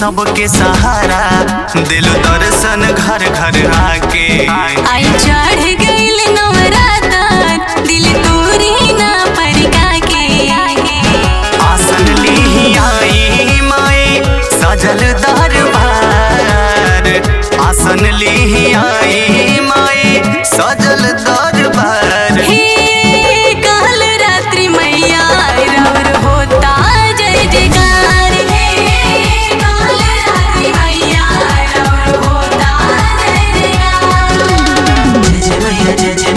सबके सहारा दिल दर्शन घर घर आके आई चढ़ गइल नवरातन दिल तोरी ना परका के आसन ली आई माए सजल दरबार आसन ली आई माए सजल दरबार हे काल रात्रि मैया रवर होता जय जयकार हे काल रात्रि मैया रवर होता जय जयकार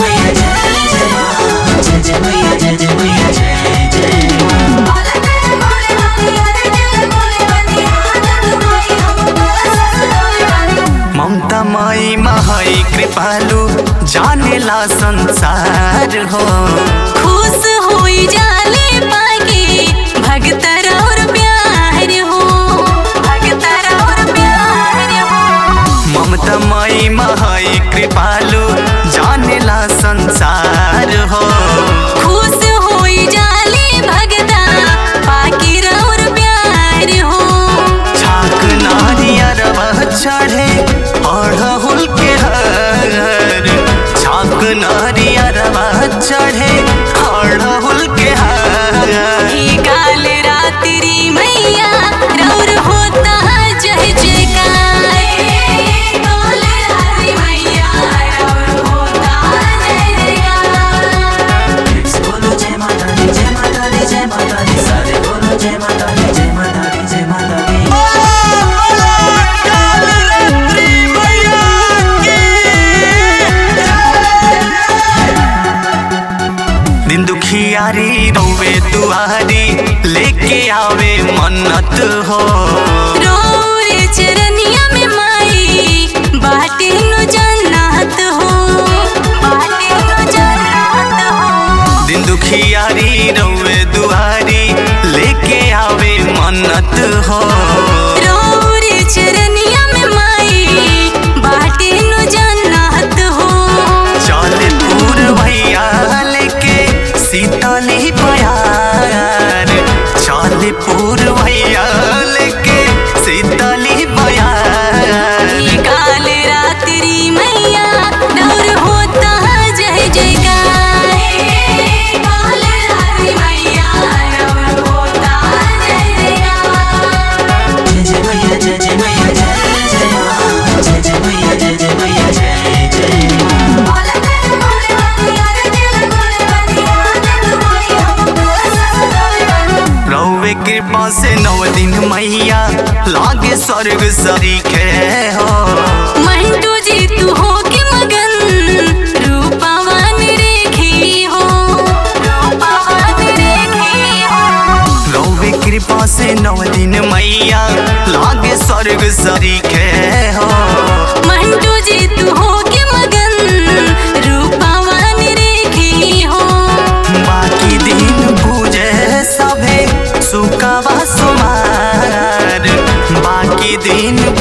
ममता माई महाई कृपालु जानेला संसार हो खुश होई जाले पाके भगतर और प्यार हो भगतर और प्यार हो ममता माई महाई कृपालु जानेला संसार हो खुश होई जाले भगता पाके और प्यार हो छाक नारियर वह चढ़े अड़हुल के हर छाक नारियर वह चढ़े अड़हुल के हर हे काल रात्रि मैया रौर होता जय जयकार हे काल रात्रि मैया रौर होता जय जयकार बोलो जय माता दी जय माता दी जय माता दी सारे बोलो जय माता दी जय माता दी जय माता दी दिन दुखियारी रोवे दुआरी लेके आवे मन्नत हो रोरे चरनिया में माई बाटे नो जन्नत हो बाटे नो जन्नत हो दिन दुखियारी रोवे दुआरी लेके आवे मन्नत हो रोरे चरनिया में माई बाटे नो जन्नत हो चल पूर भैया लेके सीताली बयार चल पूर भैया लेके सीताली बयार ये काल रात्रि मैया डर होता जय जयकार हे काल रात्रि मैया डर होता जय जयकार जय जय मैया जय जय मैया जय जय माँ जय जय मैया जय जय मैया जय जय रौवे कृपा से नौ दिन मैया लागे स्वर्ग सरीखे हो मंटू जी तू हो के मगन रूपावान रेखी हो रूपावान रेखी हो रौवे कृपा से नौ दिन मैया लागे स्वर्ग सरीखे हो मंटू जी तू हो के मगन रूपावान रेखी हो बाकी दिन पूजे सभे सुकावा सुमार बाकी दिन